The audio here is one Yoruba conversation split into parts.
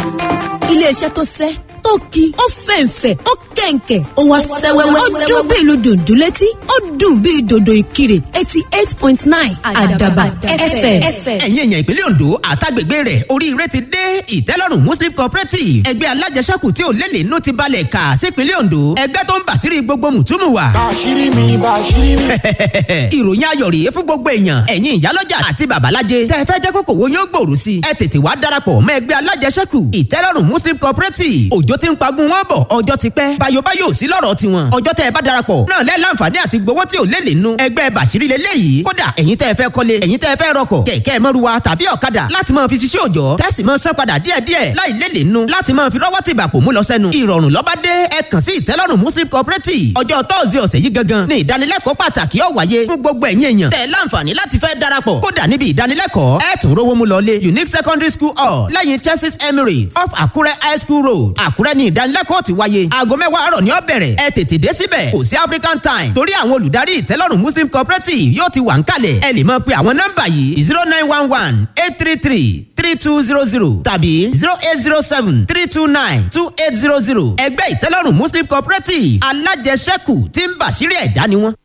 iléeṣẹ́ tó sẹ́ tó ki ó fẹ̀ǹfẹ̀ ó kẹ̀ǹkẹ̀ ó wá sẹ́wẹ́wẹ́ ó dún bí ìlú dùndún létí ó dùn bí dòdò ìkirè eighty eight point nine àdàbà fm. ẹ̀yin èèyàn ìpínlẹ̀ ondo àtàgbègbè rẹ̀ oríire ti dé ìtẹ́lọ́rùn muslim cooperative ẹgbẹ́ alájẹsẹ́kù tí ò lélẹ̀ inú ti balẹ̀ kà sípínlẹ̀ ondo ẹgbẹ́ tó ń bàṣírí gbogbo mùtúmù wa. bàṣírí mi bàṣírí mi. ìròyìn ayọ̀ rèé fún gbogbo èèyàn ẹ̀yin ìyálọ́jà àti babalájẹ tẹ́ ẹ fẹ́ jẹ́ kókò wo yóò gbòòrò sí i ẹ tètè wá darapọ̀ mọ́ ẹgbẹ́ alájẹsẹ́kù ìtẹ́lọ́rùn muslim cooperative òjò ti ń pagun wọn bọ̀ ọjọ́ ti pẹ́ bayobayo sí lọ́rọ̀ tiwọn ọjọ́ tẹ́ ẹ bá darapọ̀ náà lẹ́ láǹfààní àti gbowó tí ò lé lè nu ẹgbẹ́ bàṣírí lélẹ́yìí kódà ẹ̀yin tẹ́ ẹ fẹ́ kọ́lé ẹ̀yin tẹ́ ẹ fẹ́ rọkọ̀ kẹ̀kẹ́ mọ́ruwa tàbí ọ̀kadà láti máa fi ṣiṣẹ́ òòjọ́ tẹ́sí máa san padà díẹ̀díẹ̀ láì lé lè nu láti máa fi rọ́wọ́ tìgbà pò mú lọ sẹ́nu ìrọ̀rùn lọ́ba dé ẹ kàn sí ìtẹ́lọ́rùn muslim cooperative ọjọ́ tọ́sídẹ̀ẹ́ ọ̀sẹ̀ yìí gangan ní ìdánilẹ́kọ̀ọ́ pàtàkì ó wáyé fún gbogbo ẹ̀yin èèyàn tẹ́ láǹfààní láti fẹ́ darapọ̀ kódà níbi ìdánilẹ́kọ̀ọ́ ẹ tún rówó mú lọlé unique secondary school hall lẹ́yìn churches emirates off àkúrẹ́ high school road àkúrẹ́ ní ìdánilẹ́kọ̀ọ́ ti wáyé aago mẹ́wàá àárọ̀ ni ó bẹ̀rẹ̀ ẹ tètè dé síbẹ̀ kò sí african time torí àwọn olùdarí ìtẹ́lọ́rùn muslim cooperative yóò ti wà ń kalẹ̀ ẹ lè máa pe àwọn nọ́mbà yìí zero nine one one eight three three three two zero zero tàbí zero eight zero seven three two nine two eight zero zero ẹgbẹ́ ìtẹ́lọ́rùn muslim cooperative alájẹsẹ́kù tí ń bàṣírí ẹ̀dá ni wọ́n.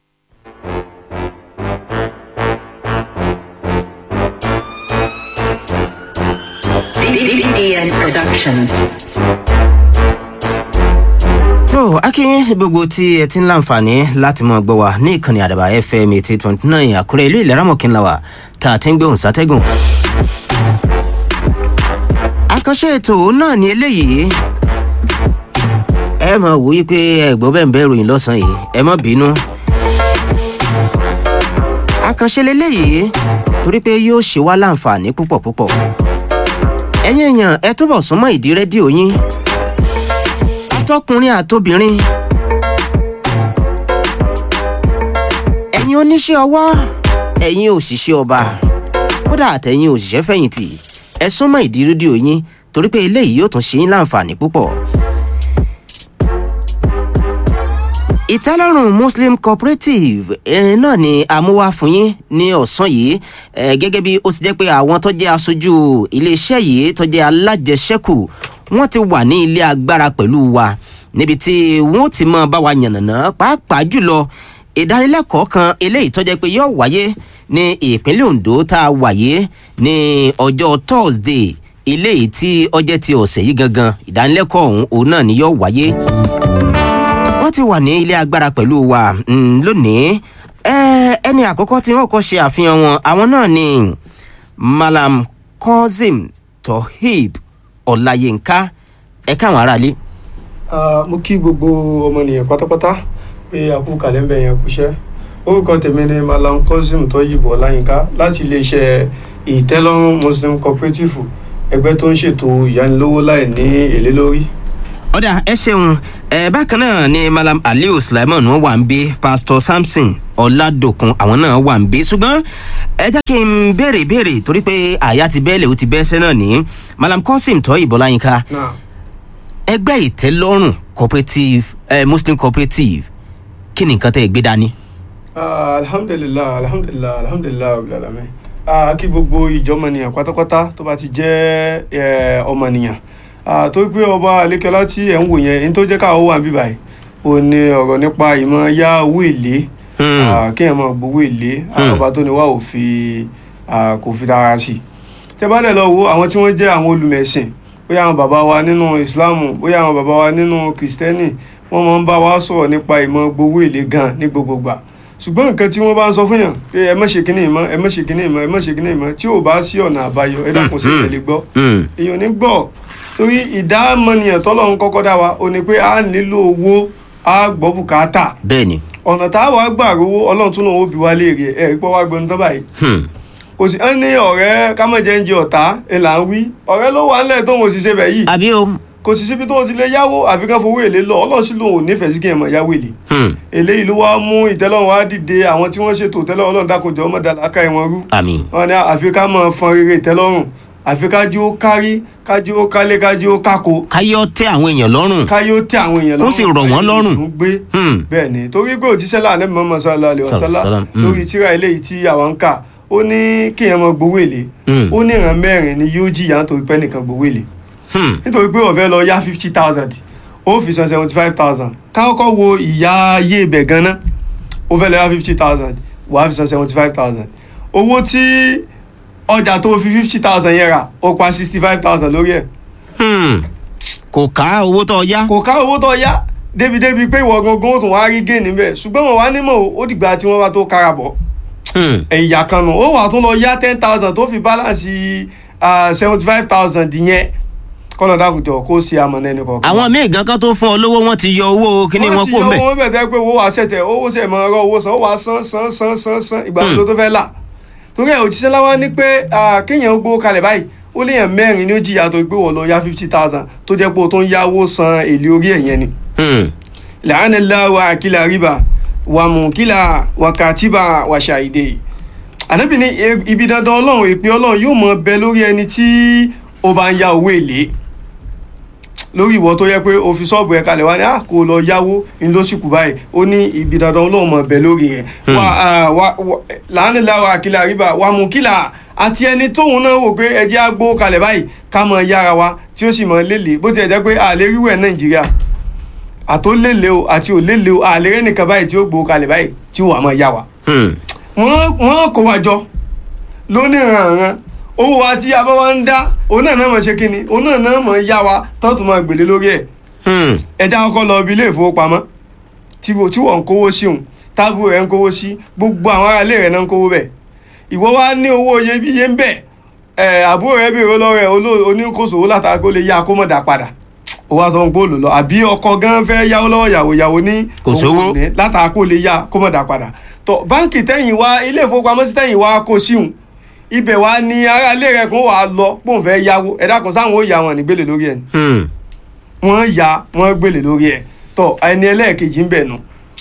BDN Production. tó akínyìn gbogbo tí ẹ ti ń láǹfààní láti mọ gbọ́ wa ní ìkànnì àdàbà fm eighty twenty nine àkúrẹ́ ìlú ìlera mọ̀kínláwà tá a ti ń gbóhùn sátẹ́gùn. àkànṣe ètò náà ni eléyìí ẹ mọ̀ wò yí pé ẹ̀gbọ́n bẹ́ẹ̀ ń bẹ́ ròyìn lọ́sàn-án yìí ẹ mọ̀ bínú. àkànṣe leléyìí torí pé yóò ṣe wá láǹfààní púpọ̀ púpọ̀ ẹ̀yin èèyàn ẹ túbọ̀ súnmọ́ ìdí rédíò yín atọ́kùnrin àtobìnrin ẹ̀yin oníṣẹ́ ọwọ́ ẹ̀yin òṣìṣẹ́ ọba kódà àtẹ̀yin òṣìṣẹ́ fẹ̀yìntì ẹ súnmọ́ ìdí rédíò yín torí pé eléyìí yóò tún ṣe yín láǹfààní púpọ̀. ìtẹ́lọ́rùn muslim cooperative eh, náà ni amúwá fún yín ní ọ̀sán yìí eh, gẹ́gẹ́ bí ó ti jẹ́ pé àwọn tó jẹ́ aṣojú iléeṣẹ́ yìí tó jẹ́ alájẹsẹ́kù wọ́n ti wà ní ilé agbára pẹ̀lú wa níbi tí wọ́n ti mọ bá wa yànnàná pàápàá jùlọ ìdánilẹ́kọ̀ọ́ kan eléyìí tó jẹ́ pé yóò wáyé ní ìpínlẹ̀ ondo tá a wáyé ní ọjọ́ thursday eléyìí tí ọjẹ́ ti ọ̀sẹ̀ yìí gangan ìdánilẹ́kọ̀ọ́ ọ̀hún òun náà ni yóò wáyé wọ́n ti wà ní ilé agbára pẹ̀lú wa mm, lónìí ẹni àkọ́kọ́ tí wọ́n kọ́ ṣe àfihàn wọn àwọn náà ni malam kozim tohib ọláyínká ẹ káwọn aráalé. mo kí gbogbo ọmọnìyàn pátápátá pé àkú kàlẹ́ńbẹ̀ yẹn kúṣẹ́ orúkọ tèmi ni malam kozim tohib ọláyínká láti iléeṣẹ́ ìtẹ́lọ́rùn muslim cooperative ẹgbẹ́ tó ń ṣètò ìyánilówó láì ní èlé lórí ọ̀dà ẹ ṣeun ẹ bákan náà ni malam aliu sulaiman wọn wà ń bí pastor samson ọládòkun àwọn náà wà ń bí ṣùgbọ́n ẹ jẹ́ kí n béèrè béèrè torí pé àyà ti bẹ́ẹ̀lẹ̀ ó ti bẹ́ẹ̀ṣẹ́ náà ní malam kosim tọ́ ìbọláyínká ẹgbẹ́ ìtẹ́lọ́rùn cooperative eh, muslim cooperative kí ni nǹkan tẹ́ ẹ gbé dání. alhamdulilah alhamdulilah alhamdulilah abilalami kí gbogbo ìjọmọnìyàn pátápátá tó bá ti jẹ́ ọmọnìyàn tó gbé ọba alekela tí ẹ̀ ń wò yẹn ní tó jẹ́ káwọ́ wà bíbá yìí ò ní ọ̀rọ̀ nípa ìmọ̀ yá owó èlé kéèyàn máa gbowó èlé ọba tó ní wà ò fi kò fi tara sí tẹ bá dẹ̀ lọ wo àwọn tí wọ́n jẹ́ àwọn olùmẹ̀sìn bóyá àwọn bàbá wa nínú ìsìláàmù bóyá àwọn bàbá wa nínú kìrìsìtẹ́nì wọ́n máa ń bá wa sọ̀rọ̀ nípa ìmọ̀ gbowó èlé gan ní gbogbogbà ṣùgbọ́n nǹkan tí wọ́n bá ń sọ fún yàn pé ẹ má ṣe kíní ìmọ̀ ẹ má ṣe kíní ìmọ̀ ẹ má ṣe kíní ìmọ̀ tí ò bá sí ọ̀nà àbáyọ ẹ dákun sí ìtẹ̀lé gbọ́ èèyàn ní gbọ́ torí ìdámọ̀nìyàn tọ́lọ́run kọ́kọ́ dá wa ò ní pé a nílò owó a gbọ́ bùkátà. bẹẹni. ọ̀nà tá a wàá gbà rówó ọlọ́run tún lòun ó bí wa léèrè ẹ̀ ẹ̀ pọ́ wá gbọ́n tán báyìí. kò sí ẹni ọ̀rẹ́ kámọ̀jẹ́ ń jẹ ọ̀tá ẹ̀ là ń wí ọ̀rẹ́ ló wà ńlẹ̀ tóun ò sì ṣe bẹ̀ yìí. àbí o. kò sì síbi tó ti lè yáwó àfi ká fowó èlé lọ ọlọ́run sì lòun ò nífẹ̀ẹ́ sí kí ẹ̀ mọ̀ yáwó èlé. eléyìí ló wá mú ìtẹ́lọ́run wá dìde àwọn tí wọ́n ṣètò ìtẹ́lọ́run ọlọ́run dákòjọ́ ọmọdé àlákà ẹ̀wọ̀n rú. àmì. wọn ni àfi ká mọ̀ fọn rere ìtẹ́lọ́run àfi kájú ó kárí kájú ó kálé kájú ó kákó. káyọ̀ tẹ àwọn èèyàn lọ́rùn. káyọ̀ tẹ àwọn èèyàn lọ́rùn. kó sì rọ̀ wọ́n lọ́rùn. gbé bẹ́ẹ̀ ni torí pé òjíṣẹ́ láàánú mọ́mọ́ sálá alẹ́ ọ̀sálá lórí tíra eléyìí tí àwọn ń kà ó ní kéèyàn mọ gbowó èlé ó ní ìran mẹ́rin ni yóò jìyà nítorí pé nìkan gbowó èlé Hmm. nítorí pé ó fẹ́ lọ yá fifty thousand ó fi san seventy five thousand kákọ́kọ́ wo ìyá ayé ibẹ̀ gan-an ó fẹ́ lọ yá fifty thousand wàá fi san seventy five thousand owó tí ọjà tó fi fifty thousand yẹn rà ó pa sixty five thousand lórí ẹ̀ Hmm. kò ká owó tó yá. kò ká owó tó yá débi-débi pé ìwọ gangan ó tún wá rí géènì bẹ́ẹ̀ ṣùgbọ́n wọn wá nímọ̀ o, ó dìgbà tí wọ́n bá tó kára bọ̀ Hmm. ẹ̀yà kan nù ó wà tún lọ yá ten thousand tó fi balance seventy five thousand yẹn kọ́nà dàkùjọ kó ṣe amọ̀nà ẹni kọ̀ọ̀kan. àwọn míì gan kan tó fún ọ lówó wọn ti yọ owó kíní wọn kó wọ́n mbẹ. ti yọ owó bẹ̀ tẹ́ pé owó wa ṣẹ̀tẹ̀ owó ṣẹ̀ mọ́ ọ̀rọ̀ owó san ó wà san san san san san ìgbà tó tó fẹ́ là torí ẹ̀ òjíṣẹ́ láwa ní pé ah, kéèyàn gbó kalẹ̀ báyìí ó léèyàn mẹ́rin ní ó jìyà tó gbé wọ̀ lọ yá fifty thousand tó jẹ́ pé o tó ń yáwó san èlé orí ẹ̀ yẹn ni Hmm. la'anallah wa akila riba wa mukila wa katiba wa shahide ànábì ní e- ibi dandan ọlọ́run ìpín ọlọ́run yóò mọ bẹ lórí ẹni tí ó bá ń ya owó èlé lórí ìwọ tó yẹ pé o fi ṣọ́ọ̀bù ẹ̀ kalẹ̀ wá ní à kó lọ yáwó ní lóṣìkù báyìí ó ní ibi dandan ọlọ́run mọ bẹ lórí ẹ̀ wa ah, wa- wa- la'anallah wa akila riba wa mukila àti ẹni tóun náà wò pé ẹjẹ́ á gbó kalẹ̀ báyìí ká mọ yára wa tí ó sì mọ lélẹ̀ bó tiẹ̀ jẹ́ pé àlè ríwẹ̀ nàìjíríà àtó lélẹ̀ o àti ò lélẹ̀ o àlè rẹ̀ nìkan báyìí tí ó gbó kalẹ̀ báyìí tí ó wà mọ́ yá wa. Hmm. wọ́n wọ́n kó wa jọ lóníranran owó wa tí abá wa ń dá òun náà náà mọ̀ ṣe kínni òun náà náà mọ̀ yá wa tán tó máa gbèlé lórí ẹ̀ Hmm. ẹja kọ́kọ́ lọ ibi ilé ìfowópamọ́ tí wo- tí wọ́n ń kówó sí òun tábù rẹ̀ ń kówó sí gbogbo àwọn ará ilé rẹ̀ náà ń kówó bẹ̀ ìwọ wa ní owó iyebíye ń bẹ̀ ẹ̀ àbúrò rẹ̀ bèrè lọ́wọ́ ẹ̀ oló- oníkóso látara kó lè yá kó mọ̀ dá padà ó wá sọ ń gbóòlù lọ àbí ọkọ gan fẹ́ yáwó lọ́wọ́ ìyàwó ìyàwó ní Kò òun sówó. ò ní látara kó lè yá kó mọ̀ dá padà tọ báńkì tẹ̀yìn wá ilé ìfowópamọ́sí tẹ̀yìn wá kó síhùn ibẹ̀ wá ní ará ilé rẹ̀ kó wà á lọ pòun fẹ́ yáwó ẹ̀dá kan sáwọn ó yá wọn nígbèlè lórí ẹ̀ ni Hmm. wọ́n ya wọ́n gbélé lórí ẹ̀ tọ́ ẹni ẹlẹ́ẹ̀kejì ń bẹ̀ nù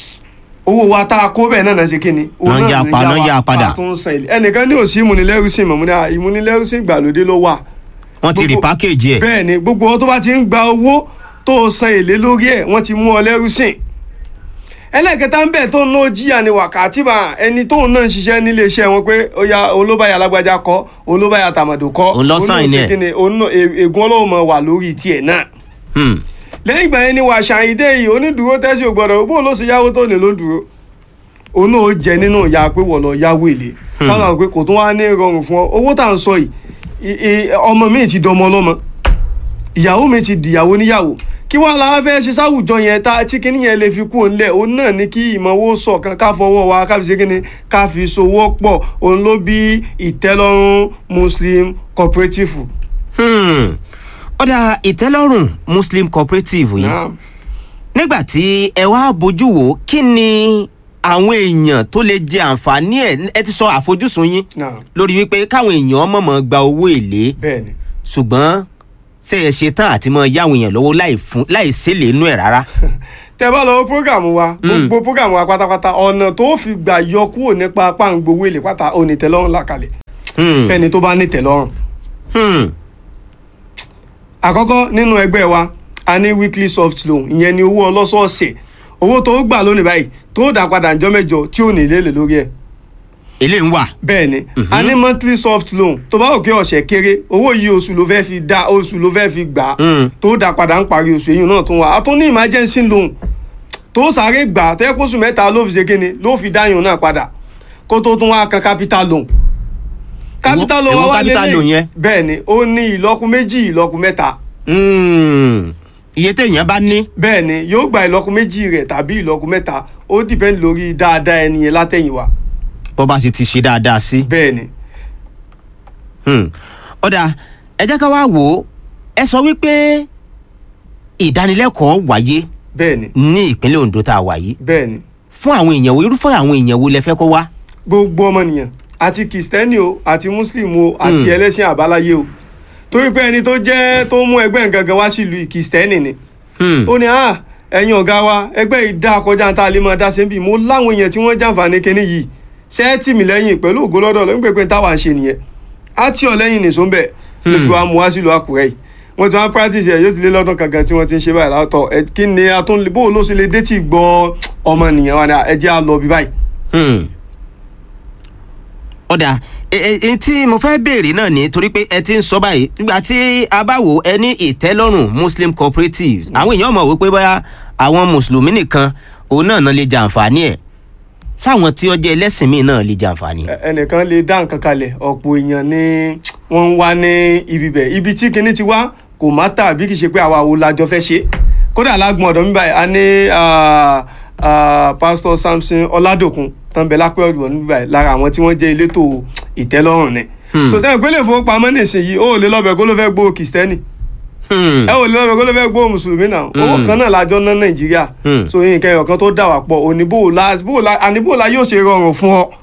owó wa tá a kó bẹ́ẹ̀ náà náà ṣe kí ni. owó Wọ́n náà yá ló pa- wọ́n wa yá padà. pa tó ń san èlé ẹnìkan ní òsì ìmúnilẹ́rúsìn mọ̀ múni ìmúnilẹ́rúsìn ìgbàlódé ló wà. wọ́n ti rí Gbogbo- pákéjì ẹ̀. bẹ́ẹ̀ ni gbogbo ọ tó bá ti ń gba owó tó o san èlé lórí ẹ̀ wọ́n ti mú ọ lẹ́rúsìn. ẹlẹ́ẹ̀kẹta ń bẹ̀ tó ń ná jíyà ni wákàtí bá ẹni tóun náà ń ṣiṣẹ́ nílé iṣẹ́ wọn pé ó ya olóbáyà alágbájá kọ́ olóbáyà tàmàdò kọ́ Òun ló sign náà ṣe ẹ̀. kí ni, òun náà e- ègún ọlọ́run mọ̀ wà lórí tiẹ̀ náà Hmm. lẹ́yìn ìgbà yẹn ni wà ṣàyídé yìí onídùúró tẹ́sí ò gbọ́dọ̀ bó ló ṣe yáwó tó lè ló ń dúró òun náà ó jẹ nínú ìyá pé wọ́n lọ yáwó èlé káwọn àwọn pé kò tún wá ní rọrùn fún ọ owó tá à ń sọ yìí i- i- ọmọ mi ti dọmọ ọlọ́mọ ìyàwó mi ti dìyàwó níyàwó kí wàá la fẹ́ ṣe sáwùjọ yẹn tá tí kinní yẹn lè fi kú òun lẹ̀ òun náà ní kí ìmọ̀wó ṣọ̀kan ká fọwọ́ wa ká fi ṣe kinní ká fi sowọ́ pọ̀ òun ló bí ìtẹ́lọ́rùn muslim cooperative. Hmm. ọ̀dà ìtẹ́lọ́rùn muslim cooperative yìí Naam. nígbà tí ẹ wá bójú wò kí ni àwọn èèyàn tó lè jẹ àǹfààní ẹ̀ ẹ ti sọ àfojúsùn yín Naam. lórí wípé káwọn èèyàn mọ̀mọ́ gba owó èlé bẹ́ẹ̀ ni. ṣùgbọ́n ṣe é ṣe tán àti mọ yáwọn èèyàn lọ́wọ́ láì fún láì ṣèlè inú ẹ̀ rárá. tẹ bá lọ programu wa gbogbo programu wa pátápátá ọ̀nà tó fi gbà yọ kúrò nípa pàǹgbowó èlé pátá onítẹ̀lọ́rùn làkàlẹ̀ Hmm. fẹ́ni tó bá nítẹ̀lọ́rùn. Hmm. àkọ́kọ́ nínú ẹgbẹ́ wa a ní weekly soft loan ìyẹn ni owó ọlọ́sọ̀ọ̀sẹ̀ owó tó gbà lónìí báyìí tó dá padà ńjọ́ mẹ́jọ tí ò ní lélè lórí ẹ̀ eléyìí ń wà. bẹ́ẹ̀ ni a ní monthly soft loan tó bá òkè ọ̀sẹ̀ kéré owó yìí oṣù ló fẹ́ fi dá oṣù ló fẹ́ fi gbà á Mm. tó dá padà ń parí oṣù èyí náà tún wà á tún ní emergency loan tó sáré gbà tẹ́ kóṣù mẹ́ta ló fi ṣe kíni ló fi dáyùn náà padà kó tó tún wá kan capital loan capital loan èwo wá wá capital loan yẹn? bẹ́ẹ̀ ni ó ní ìlọ́kù méjì ìlọ́kù mẹ́ta Hmm. iye téèyàn bá ní. bẹ́ẹ̀ ni yóò gba ìlọ́kù méjì rẹ̀ tàbí ìlọ́kù mẹ́ta ó dìpẹ́ndì lórí dáadáa ẹni yẹn látẹ̀yìnwá bó bá sì ti ṣe dáadáa sí. bẹ́ẹ̀ ni Hmm. ọ̀dà ẹ jẹ́ ká wá wò ó ẹ sọ wípé ìdánilẹ́kọ̀ọ́ wáyé bẹ́ẹ̀ ni ní ìpínlẹ̀ Ondo tá a wà yìí bẹ́ẹ̀ ni fún àwọn èèyàn wo irúfẹ́ àwọn èèyàn wo lẹ fẹ́ kó wá. gbogbo ọmọnìyàn àti kìstẹ́nì o àti mùsùlùmí o àti ẹlẹ́sìn àbáláyé o torí pé ẹni tó jẹ́ tó mú ẹgbẹ́ gangan wá sílùú yìí, kìstẹ́nì ni Hmm. ó ní ah ẹ̀yin ọ̀gá wa ẹgbẹ́ yìí dá kọjá tá a lè máa dá sí bí mo láwọn èèyàn tí wọ́n jàǹfààní kinní yìí ṣé ẹ tì mí lẹ́yìn pẹ̀lú ògo lọ́dọ̀ ló ń pè pé táwa ń ṣe nìyẹn á tì ọ lẹ́yìn nìṣó ń bẹ̀ ló fi wá mú wá sílùú Àkúrẹ́ yìí wọ́n ti wá practice ẹ̀ yóò ti lé lọ́dún kankan tí wọ́n ti ń ṣe báyìí látọ̀ ẹ kí ni a tún bó ló ṣe lè dé tí gbọ́ ọmọnìyàn wa ni ẹ jẹ́ á lọ bí báyìí Hmm. ọ̀dà ẹ ẹ tí mo fẹ́ béèrè náà ni torí pé ẹ ti ń sọ báyìí nígbà tí a bá wò ẹ ní ìtẹ́lọ́rùn muslim cooperatives àwọn èèyàn mọ̀ wípé bóyá àwọn mùsùlùmí nìkan òun náà náà lè jàǹfààní ẹ̀ sáwọn tí ó jẹ́ ẹlẹ́sìn míì náà lè jàǹfààní. Ẹ- ẹnìkan lè dá nǹkan kalẹ̀ ọ̀pọ̀ èèyàn ni wọ́n ń wá ní ibi bẹ̀ ibi tí kinní ti wá kò má tà bí kì í ṣe pé àwa wo la jọ fẹ́ ṣe kódà lágbọ̀n ọ̀dọ̀ mi báyìí a ní ah, ah, pásítọ̀ Samson Ọládòkun tán bẹ lápẹ́ ọ̀dọ̀ mi báyìí lára àwọn tí wọ́n jẹ́ elétò ìtẹ́lọ́rùn ni so sẹ́yìn pé lè fowópamọ́ nísìnyí ó lè lọ́bẹ̀ kó ló fẹ́ gbowó kìstẹ́nì Hmm. ẹ ò lè lọ́bẹ̀ kó ló fẹ́ gbowó mùsùlùmí náà owó kan náà lájọ ná Nàìjíríà Hmm. so yín kẹyọ̀ kan tó dà wá pọ̀ òní bó o la bó o la àní bó o la yóò ṣe rọrùn fún ọ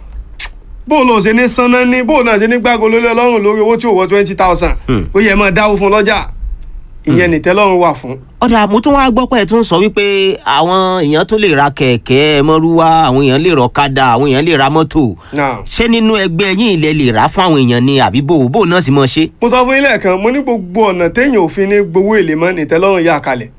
bó o lọ ṣe ní sanná ní bó o náà ṣe ní gbàgbọ́ lórí ọlọ́run lórí owó tí ò wọ twenty thousand ó yẹ máa dáwó fún lọ́jà ìyẹn nìtẹ́lọ́run wà fún. ọ̀dà mo tún wá gbọ́ pé ẹ tún sọ wípé àwọn èèyàn tó lè ra kẹ̀kẹ́ mọ́rúwá àwọn èèyàn lè rọ̀kadà àwọn èèyàn lè ra mọ́tò Now, ṣé nínú ẹgbẹ́ yín ilẹ̀ lè rà fún àwọn èèyàn ni àbí bò bò náà sì mọ̀ ṣe. mo sọ fún yín lẹ́ẹ̀kan mo ní gbogbo ọ̀nà téèyàn òfin ní gbowó èlé mọ́ nìtẹ́lọ́run yà kalẹ̀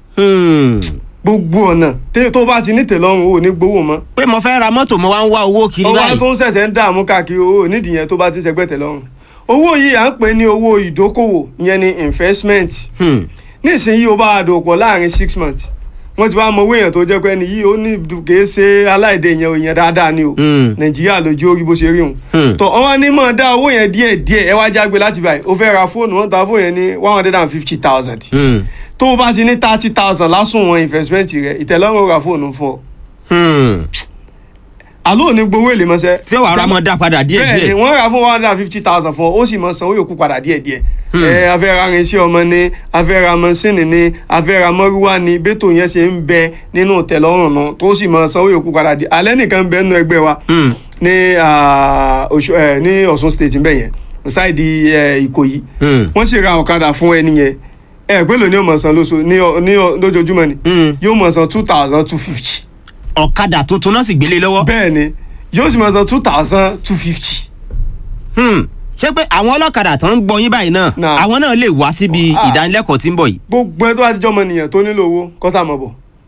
Hmm. gbogbo ọ̀nà téèyàn tó bá ti nítẹ́lọ́run ò ní gbowó mọ́ pé mo fẹ́ ra mọ́tò mo wá ń wá owó kiri ọwọ́ báyìí. tó ń ṣẹ̀ṣẹ̀ ń dààmú káàkiri owó nídìí yẹn tó bá ti ṣẹgbẹ́ tẹ́lọ́run owó yìí à ń pè ní owó ìdókòwò ìyẹn ni investment Hmm. nísìnyí o bá a dò pọ̀ láàrin six months wọ́n ti wá mọ owó èèyàn tó jẹ́ pé ẹni yìí ó ní kèé ṣe aláìdè yẹn o yẹn dáadáa ni o Mm. nàìjíríà lójú orí bó ṣe rí òun Hmm. tọ́ ọ wá ní mọ̀ dá owó yẹn díẹ̀ díẹ̀ ẹ wá jágbe láti báyìí o fẹ́ ra fóònù wọ́n ta fóònù yẹn ní one hundred and fifty thousand Hmm. tó o bá ti ní thirty thousand lásùn wọn investment rẹ ìtẹ̀lọ́rùn ó ra fóònù fún ọ Hmm. àló ò ní gbowó èlé mọ́sẹ́ tí ó wàá ra mọ́ dá padà díẹ̀ bẹ́ẹ̀ ni díẹ̀. wọ́n rà fún one hundred and fifty thousand fún ọ ó sì mọ sanwó yòókù padà díẹ̀ díẹ̀ ẹ afẹ́ra irinṣẹ́ ọmọ ni afẹ́ra mọ́sínì ni afẹ́ra mọ́rúwá ni bẹ́tò yẹn ṣe ń bẹ nínú tẹ̀lọ́rùn náà tó sì mọ sanwó yòókù padà díẹ̀ alẹ́ nìkan ń bẹ nínú ẹgbẹ́ wa Hmm. ní ah, Ọ̀ṣun- eh, ní Ọ̀ṣun state ńbẹ yẹn ṣáìdì eh, Ìkòyí Hmm. wọ́n sì ra ọ̀kadà fún ẹni yẹn ẹ pé lóní yóò mọ̀ san lóṣù ní ọ- ní ọ- lójoojúmọ́ ni Hmm. yóò mọ̀ san two thousand two fifty ọ̀kadà tuntun náà sì gbélé lọ́wọ́. bẹ́ẹ̀ ni yóò sì mọ̀ san two thousand two fifty. Hmm. ṣé pé àwọn ọlọ́kadà tó ń gbọ́ yín báyìí náà Náà. àwọn náà lè wá síbi Ah. ìdánilẹ́kọ̀ọ́ tí ń bọ̀ yìí. gbogbo ẹ tó bá ti jọmọ nìyẹn tó nílò owó kọ́sà mọ̀ bọ̀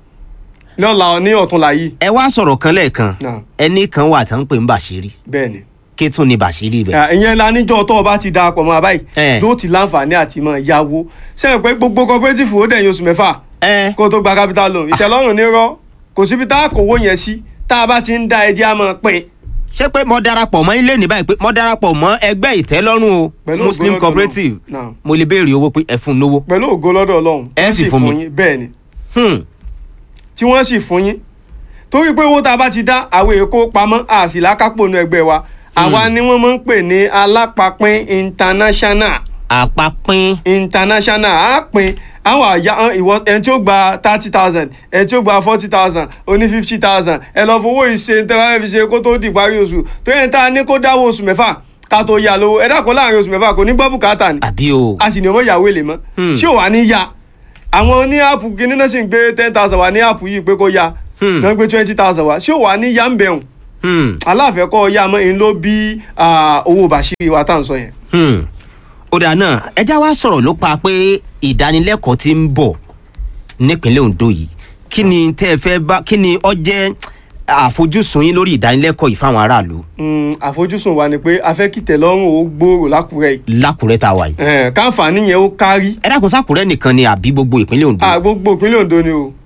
lọ́la ní ọ̀túnla yìí ẹ wá sọ̀rọ̀ kan lẹ́ẹ̀kan Náà. ẹnì kan wà tó ń pè ń bàṣírí bẹ́ẹ̀ ni. kí tún ni bàṣírí bẹ́ẹ̀. Ah, ìyẹn la níjọ́ tó o bá ti darapọ̀ mọ́ abáyé Eh. ló ti láǹfààní àti mọ̀ yáwó sẹ́yìn pé gbogbo cooperative ó dẹ̀yìn oṣù mẹ́fà ẹ kó o tó gba capital loan ìtẹ́lọ́rùn ní rọ́ kò síbi tá a kówó yẹn sí tá a bá ti ń da ẹjẹ́ a máa pín ṣé pé mo darapọ̀ mọ́ ilé ní báyìí pé mo darapọ̀ mọ́ ẹgbẹ́ ìtẹ́lọ́rùn o Pẹ̀lú muslim ògo lọ́dọ̀ cooperative Ọlọ́run. Náà. mo lè béèrè owó pé ẹ fún un lówó. pẹ̀lú ògo lọ́dọ̀ ọlọ́run Ẹ wọ́n sì fún mi. yín bẹ́ẹ̀ ni Hmm. tí wọ́n sì fún yín torí pé owó tá a bá ti dá àwọn èkó pamọ́ àsì lákápò nu ẹgbẹ́ wa àwa ni wọ́n máa ń pè ní alápapín international àpapín international á pín àwọn àyà hàn ìwọ ẹni tí ó gba thirty thousand ẹni tí ó gba forty thousand oní fifty thousand ẹ lọ fowó ìṣe tẹ́lá fi ṣe kó tó di ìparí oṣù tó yẹn tá a ní kó dáwọ́ oṣù mẹ́fà ká tó yá lówó ẹ dákun láàrin oṣù mẹ́fà kò ní gbọ́ bùkátà ni àbí o. a sì ní ọmọ ìyàwó èlé mọ́ ṣé ò wá ní ya àwọn ní áàpù kìíní náà sì ń gbé ten thousand wá ní áàpù yìí pé kó ya Hmm. tó ń gbé twenty thousand wá ṣé ò wá ní ya ń bẹ̀rùn Hmm. aláàfẹ́kọ́ ya mọ́ ń ló bí ah, owó bàṣírí wa tá à ń sọ yẹn. Hmm. ọ̀dà náà ẹja wa sọ̀rọ̀ ló pa pé ìdánilẹ́kọ̀ọ́ ti ń bọ̀ nípínlẹ̀ Ondo yìí kí ni tẹ́ ẹ fẹ́ bá kí ni ọ jẹ́ àfojúsùn yín lórí ìdánilẹ́kọ̀ọ́ yìí fáwọn aráàlú Mm, àfojúsùn wa ni pé a fẹ́ kí tẹ̀lọ́rùn ó gbòòrò lákùrẹ́ yìí lákùrẹ́ tá a wà yìí. Eh, káǹfààní yẹn ó kárí ẹ dákun sákùrẹ́ nìkan ni àbí gbogbo ìpínlẹ̀ Ondo. Ah, gbogbo ìpínlẹ̀ Ondo ni o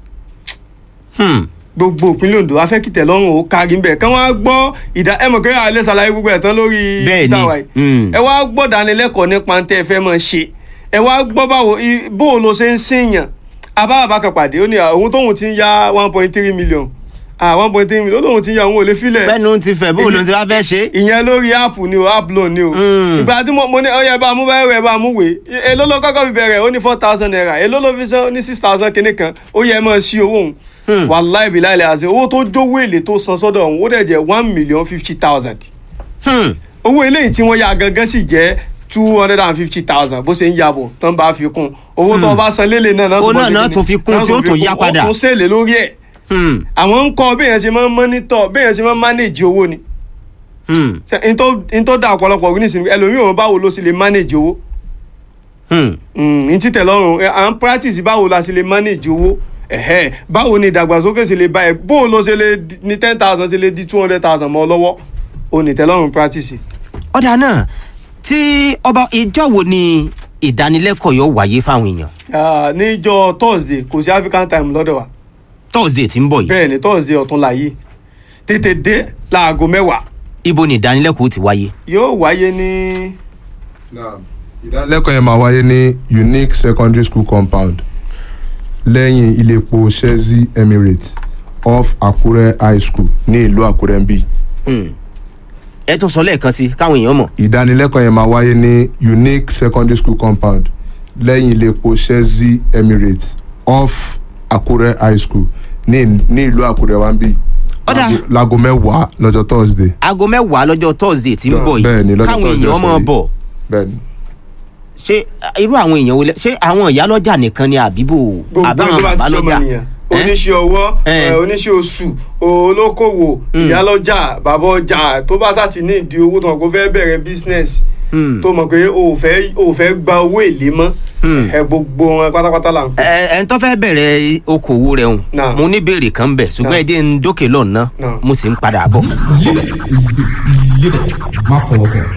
Hmm. gbogbo ìpínlẹ̀ Ondo a fẹ́ kí tẹ̀lọ́rùn ó kárí ńbẹ̀ kán wá gbọ́ ìdá ẹ mọ̀ kẹ́rẹ́ alẹ́ ṣàlàyé gbogbo ẹ̀ tán lórí Bẹ́ẹ̀ ni. ìdáwà yìí Mm. ẹ wá gbọ́ dánilẹ́kọ̀ọ́ nípa tẹ́ ẹ fẹ́ máa ṣe ẹ wá gbọ́ báwo i- bó o lo ṣe ń sìnyàn abáàbá kan pàdé ó ní à, òun tóun ti ń ya one point three million ah one point three million ó lóun ti ń ya òun ò lè filẹ̀ bẹ́ẹ̀ni ti fẹ́ bó ló ti wá fẹ́ ṣe. ìyẹn lórí app ni o app loan ni o Mm. ìgbà tí mo mo ní ọyẹ bá mú bẹ́ẹ̀ rẹ̀ bá mú wèé èló ló kọ́kọ́ fi bẹ̀rẹ̀ ó ní four thousand naira èló ló fi san ó ní six thousand kìíní kan ó yẹ mọ́ sí owó òun wàláì bí láìlẹ̀ àti owó tó jówó èlé tó san sọ́dọ̀ òun ó dẹ̀ jẹ́ one million fifty thousand Hmm. owó eléyìí tí wọ́n ya gangan sì jẹ́ two hundred and fifty thousand bó ṣe ń yàbọ̀ tán bá fi kún owó tó bá san lélẹ̀ náà náà Ó tó bọ́ náà sí náà kíni? tún fi kún náà tí ó tún yá padà. ó tún ṣèlè lórí ẹ̀ Hmm. àwọn ń kọ́ béèyàn ṣe máa ń mọ́nítọ̀ béèyàn ṣe máa ń manage owó ni Hmm. Ṣé n tó n tó da ọ̀pọ̀lọpọ̀ orí nísìnyí ẹlòmíì òun báwo ló sì lè manage owó Hmm. n títẹ̀ lọ́rùn ẹ, à ń practice báwo la sì lè manage owó ẹ̀hẹ́ báwo ni ìdàgbàsókè sì lè bá ẹ bó ló ṣe lè di- ní ten thousand ṣe lè di two hundred thousand mọ́ ọ lọ́wọ́ o ní tẹ́lọ́rùn practice. ọ̀dà náà tí ọba ìjọ wo ni ìdánilẹ́kọ̀ọ́ yóò wáyé fáwọn èèyàn Ah, níjọ́ thursday kò sí african time lọ́dọ̀ wa thursday tí ń bọ̀ yìí bẹ́ẹ̀ ni thursday ọ̀tún láàyè tètè dé láago mẹ́wàá ibo ni ìdánilẹ́kọ̀ọ́ ti wáyé. yóò wáyé ní Now, ìdánilẹ́kọ̀ọ́ yẹn máa wáyé ní unique secondary school compound lẹ́yìn iléepo sezi emirates off akure high school ní ìlú àkúrẹ́ ń bí. ẹ tún sọ lẹ́ẹ̀kan sí káwọn èèyàn mọ̀. ìdánilẹ́kọ̀ọ́ yẹn máa wáyé ní unique secondary school compound lẹ́yìn iléepo sezi emirates off akure high school ní ní ìlú àkúrẹ́ wa ń bí. Ọ̀dà. Láago- láago mẹ́wàá lọ́jọ́ thursday. aago mẹ́wàá lọ́jọ́ thursday tí ń bọ̀ bẹ́ẹ̀ ni yìí lọ́jọ́ káwọn Thursday èèyàn mọ̀ ọ̀sẹ̀ bọ̀ yìí. bẹ́ẹ̀ ni. ṣé irú àwọn èèyàn wo lẹ ṣé àwọn ìyálọ́jà nìkan ni àbíbò gbogbo àbáwọn tó bá ti jọmọ babalọ́jà nìyẹn Eh? oníṣẹ́ ọwọ́ Eh. eh, oníṣẹ́ oṣù olókòwò ìyálọ́jà bàbá ọjà tó bá sá ti ní ìdí owó tó mọ̀ kó fẹ́ bẹ̀rẹ̀ business tó mọ̀ pé o ò fẹ́ o ò fẹ́ gba owó èlé mọ́ ẹ gbogbo wọn pátápátá là ń pè. ẹ ẹ ń tó fẹ́ bẹ̀rẹ̀ okòwò rẹ̀ hùn Náà. mo ní béèrè kan bẹ̀ ṣùgbọ́n Náà. ẹ jẹ́ ń dókè lọ́nà Náà. mo sì ń padà bọ̀. má fọwọ́ kàn.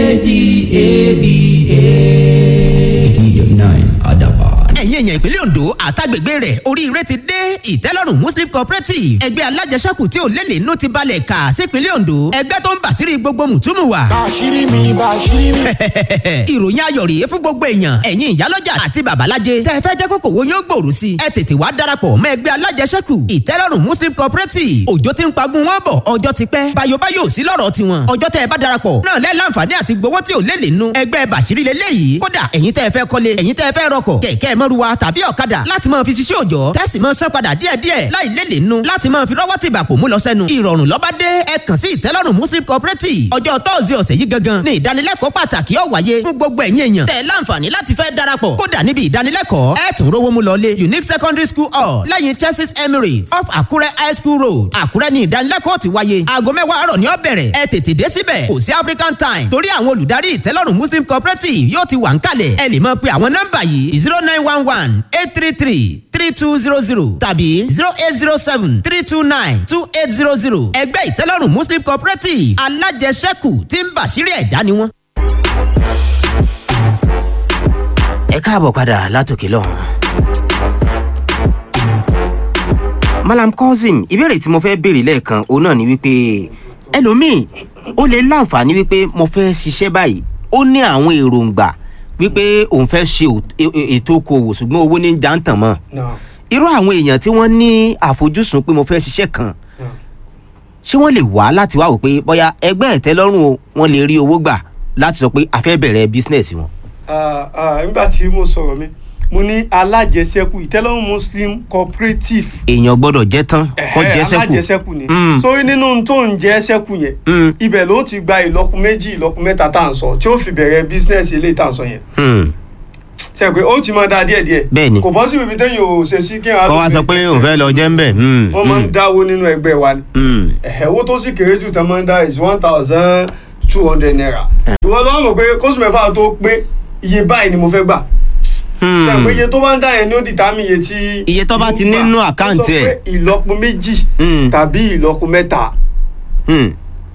eighty nine adaba. ẹ̀yin èèyàn ìpínlẹ̀ ondo àtàgbègbè rẹ̀ oríire ti dé ìtẹ́lọ́rùn muslim cooperative ẹgbẹ́ alájẹsẹ́kù tí ò lélẹ̀ inú ti balẹ̀ kà sípínlẹ̀ ondo ẹgbẹ́ tó ń bàṣírí gbogbo mùtúmù wa. bàṣírí mi bàṣírí mi. ìròyìn ayọ̀ rèé fún gbogbo èèyàn ẹ̀yin ìyálọ́jà àti babalájẹ tẹ́ ẹ fẹ́ jẹ́ kókò wo yóò gbòòrò sí i ẹ tètè wá darapọ̀ mọ́ ẹgbẹ́ alájẹsẹ́kù ìtẹ́lọ́rùn muslim cooperative òjò ti ń pagun wọn bọ̀ ọjọ́ ti pẹ́ bayobayo sí lọ́rọ̀ tiwọn ọjọ́ tẹ́ ẹ bá darapọ̀ náà lẹ́ láǹfààní àti gbowó tí ò lélẹ̀ nù ẹgbẹ́ bàṣírí lélẹ́yìí kódà ẹ̀yin tẹ́ ẹ fẹ́ kọ́lé ẹ̀yin tẹ́ ẹ fẹ́ rọkọ̀ kẹ̀kẹ́ mọ́ruwa tàbí ọ̀kadà láti máa fi ṣiṣẹ́ òòjọ́ tẹ́sí máa san padà díẹ̀díẹ̀ láì lélẹ̀ nù láti máa fi rọ́wọ́ tìgbà pò mú lọ sẹ́nu ìrọ̀rùn lọ́ba dé ẹ kàn sí ìtẹ́lọ́rùn muslim cooperative ọjọ́ tọ́sídẹ̀ẹ́ ọ̀sẹ̀ yìí gangan ní ìdánilẹ́kọ̀ọ́ pàtàkì ó wáyé fún gbogbo ẹ̀yin èèyàn tẹ̀ láǹfààní láti fẹ́ darapọ̀ kódà níbi ìdánilẹ́kọ̀ọ́ ẹ tún rówó mú lọlé unique secondary school hall lẹ́yìn chelsea emirates off àkúrẹ́ high school road àkúrẹ́ ní ìdánilẹ́kọ̀ọ́ ti wáyé aago mẹ́wàá àárọ̀ ni ó bẹ̀rẹ̀ ẹ tètè dé síbẹ̀ kò sí african time torí àwọn olùdarí ìtẹ́lọ́rùn muslim cooperative yóò ti wà ń kalẹ̀ ẹ lè máa pe àwọn nọ́mbà yìí zero nine one one eight three three three two zero zero tàbí zero eight zero seven three two nine two eight zero zero ẹgbẹ́ ìtẹ́lọ́rùn muslim cooperative alájẹsẹ́kù tí ń bàṣírí ẹ̀dá ni wọ́n. ẹ káàbọ̀ padà látòkè lọ́hùn. malam cousin ìbéèrè tí mo fẹ́ béèrè lẹ́ẹ̀kan òun náà ni wípé ẹlòmíì ó lè láǹfààní wípé mo fẹ́ ṣiṣẹ́ báyìí ó ní àwọn èròǹgbà wípé òun fẹ́ ṣe ò- e- e- ètò okòwò ṣùgbọ́n owó ní jàǹtàn mọ́ náà irú àwọn èèyàn tí wọ́n ní àfojúsùn pé mo fẹ́ ṣiṣẹ́ kan ṣé wọ́n lè wá láti wá wò pé bóyá ẹgbẹ́ ìtẹ́lọ́rùn o wọ́n lè rí owó gbà láti sọ pé a fẹ́ bẹ̀rẹ̀ bísínẹ̀sì wọn. Ah, ah, nígbà tí mo sọ̀rọ̀ mi mo ní alájẹsẹ́kù ìtẹ́lọ́rùn muslim cooperative èèyàn gbọ́dọ̀ jẹ́ tán kọ́ Ẹ̀hẹ́, jẹ́ sẹ́kù. alájẹsẹ́kù ni Mm. sórí nínú tó ń jẹ́ sẹ́kù yẹn Mm. ibẹ̀ ló ti gba ìlọ́kù méjì ìlọ́kù mẹ́ta tá à ń sọ tí ó fi bẹ̀rẹ̀ bísínẹ́sì eléyìí tá à ń sọ yẹn Hmm. ṣe pé ó ti máa da díẹ̀ díẹ̀ Bẹ́ẹ̀ni. kò bọ́ sí ibi téèyàn ò ṣe sí kí kọ́ wá sọ pé òun fẹ́ lọ jẹ́ ń bẹ̀. Hmm. wọ́n máa ń dáwó nínú ẹgbẹ́ wa ni Hmm. ẹ̀hẹ́ owó tó sì kéré jù tán máa ń dá is one thousand two hundred naira ìwọ lọ́wọ́ mọ̀ pé kóṣù mẹ́fà tó pé iye báyìí ni mo fẹ́ gbà Hmm. ṣe pé iye tó bá ń dá yẹn ní ó dìtámì iye tí Iye tó bá ti yóò gbà. nínú Ó sọ àkáǹtì ẹ̀. pé ìlọ́po méjì Hmm. tàbí ìlọ́po mẹ́ta Hmm.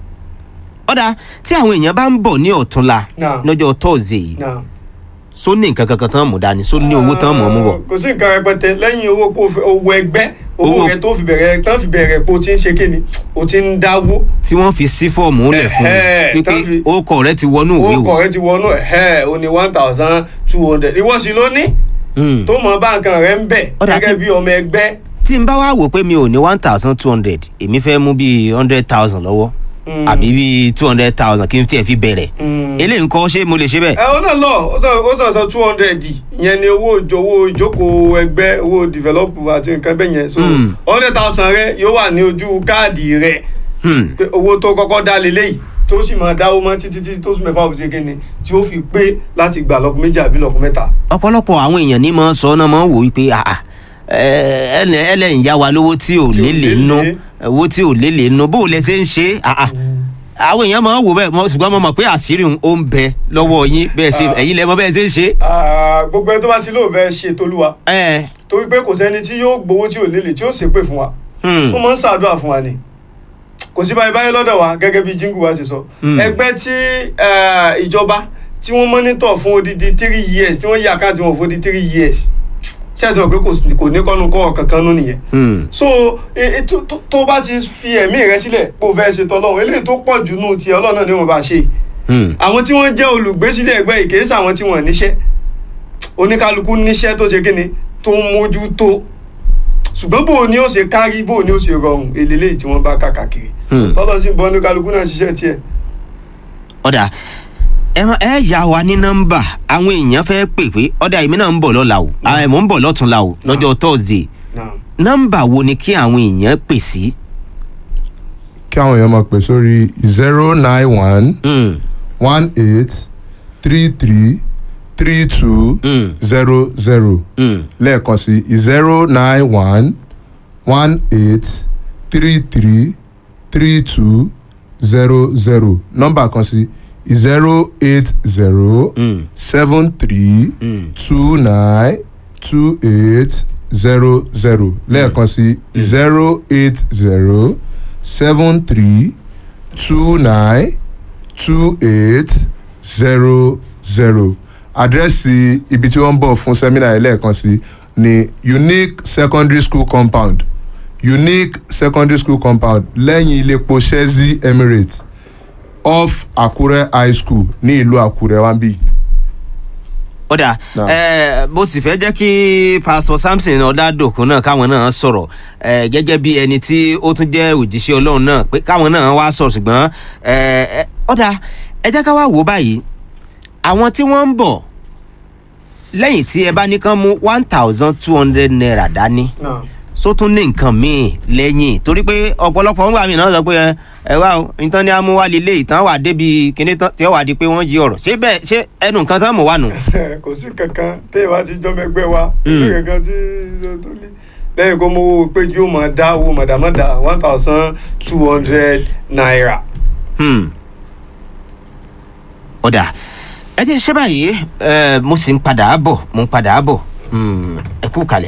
ọ̀dà tí àwọn èèyàn bá ń bọ̀ ní ọ̀túnla Náà. lọ́jọ́ tọ́ọ̀sì yìí náà. só ní nǹkan kankan tán mú dání só ní owó tán mọ̀ ọ́ mú bọ̀. kò sí nǹkan rẹpẹtẹ lẹ́yìn owó pé o fi- owó ẹgbẹ́ owó Owó- rẹ tó fi bẹ̀rẹ̀ tán fi bẹ̀rẹ̀ pé o ti ń ṣe kíni o ti ń dáwó tí wọ́n fi sí fọ́ọ̀mù lẹ̀ fún Ẹ̀hẹ́, un tán wípé fi- orúkọ rẹ ti wọnú owó ìwé o. kọ̀ rẹ ti wọnú ẹ̀ o ní one thousand two hundred ìwọ sì ló ní Hmm. tó mọ bá nǹkan rẹ ń bẹ̀ Ọ̀dà gẹ́gẹ́ tí- bí ọmọ ẹgbẹ́ tí n bá wá wò pé mi ò ní one thousand two hundred èmi fẹ́ mú bíi hundred thousand lọ́wọ́ Mm. àbí bíi two hundred thousand kí n tiẹ̀ fi bẹ̀rẹ̀ Mm. eléyìí nǹkan ṣé mo lè ṣe bẹ́ẹ̀. ẹ ọ náà lọ ó sọ ó sọ sọ two hundred ìyẹn ni owó ìjọ owó ìjókòó ẹgbẹ́ owó develop àti nǹkan bẹ́ẹ̀ yẹn so Mm. hundred thousand rẹ yóò wà ní ojú káàdì rẹ Hmm. pé owó tó kọ́kọ́ dá leléyìí tó sì máa dáwó mọ́ títí títí tó sùn mẹ́fà òfìsè kíni tí ó fi pé láti gbà lọ́kùn méjì àbí lọ́kùn mẹ́ta. ọ̀pọ̀lọpọ̀ àwọn èèyàn ní máa ń sọ náà máa ń wò wípé àà ẹ ẹlẹ ẹlẹ́yìn yá wa lówó tí ò Tí ò lélẹ̀ nú lélẹ̀. owó tí ò lélẹ̀ nú bó o lẹ ṣe ń ṣe àà àwọn èèyàn máa ń wò bẹ́ẹ̀ mọ́- ṣùgbọ́n mo mọ̀ pé àṣírí òun ó ń bẹ lọ́wọ́ yín bẹ́ẹ̀ ṣe Ah. ẹ̀yin lẹ mọ̀ bẹ́ẹ̀ ṣe ń ṣe. Ah, gbogbo ẹni tó bá ti lóò fẹ́ ṣe tolúwa ẹ torí pé kò sẹ́ni tí yóò gbowó tí ò lélẹ̀ tí ó ṣépè fún wa hmm. ó máa ń ṣàdúrà fún wa ni kò sí báyìí báyìí lọ́dọ̀ wa gẹ́gẹ́ bí jingu wa ṣe sọ ẹgbẹ́ tí eh, ìjọba tí wọ́n mọ́nítọ̀ fún odidi three years tí wọ́n yí àkáǹtì wọn fún odidi three years ṣé ẹ ti mọ̀ pé kò sí- kò ní kọ́nu kọ́ kankan nú nìyẹn Hmm. so e- e- tó- tó- tó bá ti fi ẹ̀mí rẹ sílẹ̀ kó fẹ́ ṣe tọ́lọ́run eléyìí tó pọ̀ jù nù tiẹ̀ ọlọ́run náà ni wọ́n bá ṣe Hmm. àwọn tí wọ́n jẹ́ olùgbésílẹ̀ ẹgbẹ́ yìí kì í ṣàwọn tí wọ́n níṣẹ́ oníkálukú níṣẹ́ tó ṣe kíni tó ń mójú tó ṣùgbọ́n bò ó ní ó ṣe kárí bò ó ní ó ṣe rọrùn eléyìí tí wọ́n bá kàkàkiri Hmm. tọ́lọ́ sí bọ́ oníkálukú náà ṣiṣẹ́ tiẹ̀. ọ̀dà ẹ má- ẹ yà wá ní nọ́mbà àwọn èèyàn fẹ́ pè pé ọ̀dà èmi náà ń bọ̀ lọ́la o àwọn mò ń bọ̀ lọ́túnla o lọ́jọ́ tọ́sídẹ̀ẹ́ Naam. nọ́mbà wo ni kí àwọn èèyàn pè sí. kí àwọn èèyàn máa pè sórí zero nine one Hmm. one eight three three three two Mm. zero zero Hmm. lẹ́ẹ̀kan sí zero nine one one eight three three three two zero zero nọ́mbà kan sí zero eight zero Mm. seven three Mm. two nine two eight zero zero lẹ́ẹ̀kan sí zero eight zero seven three two nine two eight zero zero àdírẹ́sì ibi tí wọ́n ń bọ̀ fún sẹ́mínà yẹn lẹ́ẹ̀kan sí ní unique secondary school compound unique secondary school compound lẹ́yìn iléepo shezi emirates off àkúrẹ́ high school ní ìlú àkúrẹ́ wáńbí. ọ̀dà Naam. ẹ bó sì fẹ́ jẹ́ kí pásítọ̀ samson ọ̀dàdòkun náà káwọn náà sọ̀rọ̀ ẹ gẹ́gẹ́ bí ẹni tí ó tún jẹ́ òjíṣẹ́ ọlọ́run náà pé káwọn náà wá sọ̀rọ̀ ṣùgbọ́n ẹ ẹ, ọ̀dà ẹ jẹ́ ká wá wò ó báyìí àwọn tí wọ́n ń bọ̀ lẹ́yìn tí ẹ bá ní kán mú one thousand two hundred naira dání Naam. só tún ní nǹkan míì lẹ́yìn torí pé ọ̀pọ̀lọpọ̀ ń gbà mí náà sọ pé ẹ ẹ wá o nǹkan ní amúwá lílé ìtàn wà débi kíní tán tí ó wà di pé wọ́n jí ọ̀rọ̀ ṣé bẹ́ẹ̀ ṣé ẹnu nǹkan tán mọ̀ wà nù. kò sí kankan téèyàn bá ti jọmọ ẹgbẹ́ wa kò sí kankan tí tó lé lẹ́yìn kó mówó pé yóò máa dá owó mọ̀dàmọ́dà one thousand two hundred naira. Hmm. ọ̀dà ẹ jẹ́ ṣé báyìí ẹ, mo sì ń padà bọ̀ mo ń padà bọ̀ Hmm, ẹ kú kalẹ̀.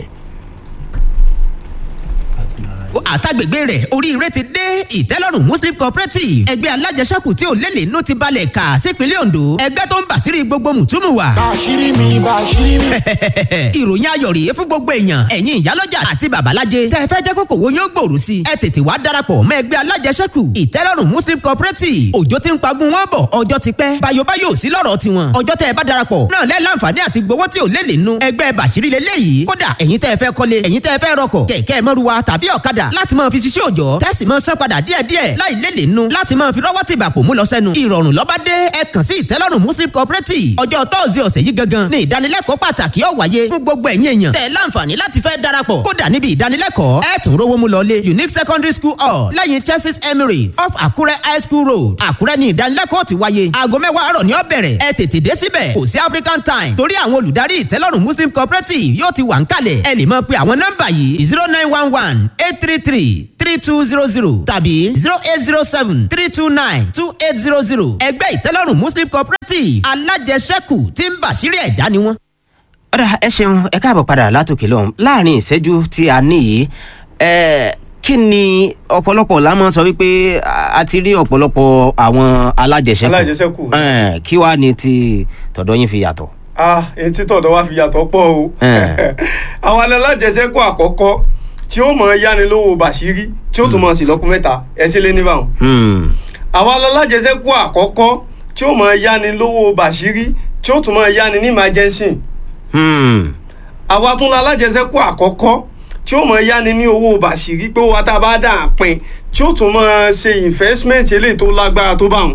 àtàgbègbè rẹ̀ oríire ti dé ìtẹ́lọ́rùn muslim cooperative ẹgbẹ́ alájẹsẹ́kù tí ò lélẹ̀ inú ti balẹ̀ kà sípínlẹ̀ ondo ẹgbẹ́ tó ń bàṣírí gbogbo mùtúmù wa. Bàṣírí mi, bàṣírí mi. ìròyìn ayọ̀ rèé fún gbogbo èèyàn ẹ̀yin ìyálọ́jà àti babalájẹ tẹ́ ẹ fẹ́ jẹ́ kókò wo yóò gbòòrò sí i ẹ tètè wá darapọ̀ mọ́ ẹgbẹ́ alájẹsẹ́kù ìtẹ́lọ́rùn muslim cooperative òjò ti ń pagun wọn bọ̀ ọjọ́ ti pẹ́ bayobayo sí lọ́rọ̀ tiwọn ọjọ́ tẹ́ ẹ bá darapọ̀ náà lẹ́ láǹfààní àti gbowó tí ò lé lè nu ẹgbẹ́ bàṣírí lélẹ́yìí kódà ẹ̀yin tẹ́ ẹ fẹ́ kọ́lé ẹ̀yin tẹ́ ẹ fẹ́ rọkọ̀ kẹ̀kẹ́ mọ́ruwa tàbí ọ̀kadà láti máa fi ṣiṣẹ́ òòjọ́ tẹ́sí máa san padà díẹ̀díẹ̀ láì lé lè nu láti máa fi rọ́wọ́ tìgbà pò mú lọ sẹ́nu ìrọ̀rùn lọ́ba dé ẹ kàn sí ìtẹ́lọ́rùn muslim cooperative ọjọ́ tọ́sídẹ̀ẹ́ ọ̀sẹ̀ yìí gangan ní ìdánilẹ́kọ̀ọ́ pàtàkì ó wáyé fún gbogbo ẹ̀yin èèyàn tẹ́ ẹ láǹfààní láti fẹ́ darapọ̀ kódà níbi ìdánilẹ́kọ̀ọ́ ẹ tún rówó mú lọlé unique secondary school hall lẹ́yìn churches emirates off àkúrẹ́ high school road àkúrẹ́ ní ìdánilẹ́kọ̀ọ́ ti wáyé aago mẹ́wàá àárọ̀ ní ó bẹ̀rẹ̀ ẹ tètè dé síbẹ̀ kò sí african time torí àwọn olùdarí ìtẹ́lọ́rùn muslim cooperative yóò ti wà ń kalẹ̀ ẹ lè máa pe àwọn nọ́mbà yìí zero nine one one eight three three three two zero zero tàbí zero eight zero seven three two nine two eight zero zero ẹgbẹ́ ìtẹ́lọ́rùn muslim cooperative alájẹsẹ́kù tí ń bàṣírí ẹ̀dá ni wọ́n. ọ̀dà ẹ ṣeun ẹ káàbọ̀ padà látòkè lọ́hùn láàrin ìṣẹ́jú tí a ní yìí ẹ kí ni ọ̀pọ̀lọpọ̀ la máa sọ wípé a a ti rí ọ̀pọ̀lọpọ̀ àwọn alájẹsẹ́kù Alájẹsẹ́kù. Ẹ, kí wàá ní ti tọ̀dọ̀ yín fi yàtọ̀. ah etí tọ̀dọ̀ wá fi yàtọ̀ pọ̀ o Eh. àwọn alájẹsẹ́kù àkọ́kọ́ tí ó mọ̀ yáni lówó bàṣírí tí ó tún mọ̀ sí lọ́kùn mẹ́ta ẹ sí lé níbàwọ̀n Hmm. àwọn alájẹsẹ́kù àkọ́kọ́ tí ó mọ̀ yáni lówó bàṣírí tí ó tún mọ̀ yáni ní emergency Hmm. àwa tún la alájẹsẹ́kù àkọ́kọ́ tí ó mọ̀ yáni ní owó bàṣírí pé owó tá a bá dà á pin tí ó tún mọ̀ ṣe investment eléyìí tó lágbára tó bá wọn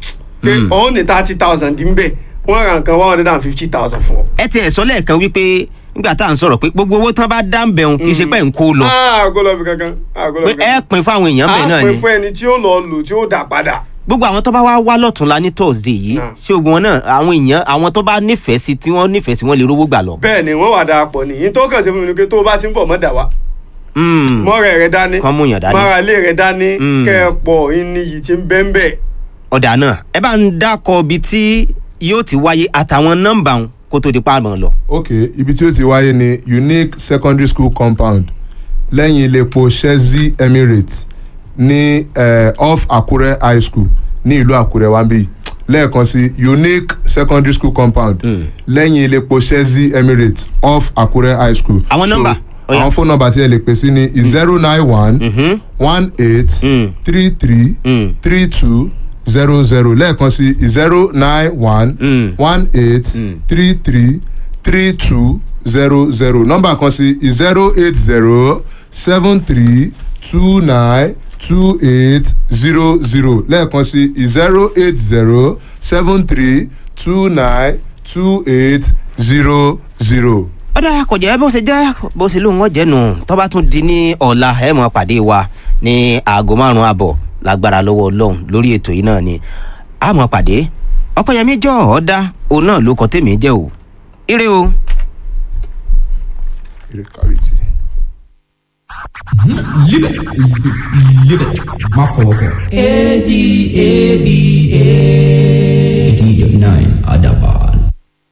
pé ọ̀hún ní thirty thousand ń bẹ̀ wọ́n ra nǹkan one hundred and fifty thousand fún ọ. ẹ tiẹ̀ sọ lẹ́ẹ̀kan wípé nígbà tá à ń sọ̀rọ̀ pé gbogbo owó tán bá dá ń bẹ̀rùn kì í ṣe pé ń kó lọ àgọ́ lọ fi kankan àgọ́ lọ pé fi kankan. ẹ pin fáwọn èèyàn bẹ́ẹ̀ náà a ni pè fún ẹni tí ó lọ lò tí ó dà padà. gbogbo àwọn tó bá wá wá lọ́túnla ní thursday yìí Náà. ṣé ogun wọn náà àwọn èèyàn àwọn tó bá nífẹ̀ẹ́ sí tí wọ́n nífẹ̀ẹ́ sí wọ́n lè rówó gbà lọ. bẹ́ẹ̀ ni wọ́n wà darapọ̀ ní yín tó kàn sí fún mi ni pé tó o bá ti ń bọ̀ mọ́ dà wá. Hmm. mọ́rẹ̀ rẹ dání Kán mú yàn dání. mọ́ra ilé rẹ dání Mm. kẹ́ ẹ pọ̀ ní yìí tí ń bẹ́ ń bẹ̀. ọ̀dà náà ẹ bá ń dákọ̀ ibi tí yóò ti wáyé àtàwọn nọ́mbà wọn kó tó di pàmò lọ. ok ibi tí ó ti wáyé ní unique secondary school compound lẹ́yìn iléepo shezi emirates ní eh, off Akure high school ní ìlú Àkúrẹ́ wa ń bí lẹ́ẹ̀kan sí unique secondary school compound lẹ́yìn iléepo Chelsea Emirates off Akure high school. Àwọn nọ́mbà, ó yá. àwọn fóònù nọ́mbà tí ẹ lè pè sí ni zero nine one one eight three three three two zero zero lẹ́ẹ̀kan sí zero nine one one eight three three three two zero zero nọ́mbà kan sí zero eight zero seven three two nine two eight zero zero lẹ́ẹ̀kan sí zero eight zero seven three two nine two eight zero zero. ọ̀dà kò jẹ́ bó ṣe jẹ́ bó ṣe lóun ọ̀jẹ̀ nù tó bá tún di ní ọ̀la ẹ̀ mọ̀ pàdé wa ní aago márùn-ún àbọ̀ lágbára lọ́wọ́ ọlọ́run lórí ètò yìí náà ni a mọ̀ pàdé ọ̀pẹ̀yẹmí jọ ọ̀dà òun náà ló kọ́ tèmi jẹ́ o ire o. Ire kàwéjì. Live it. Live it. Má fọwọ́ kàn. A D A B A. eighty nine Adaba.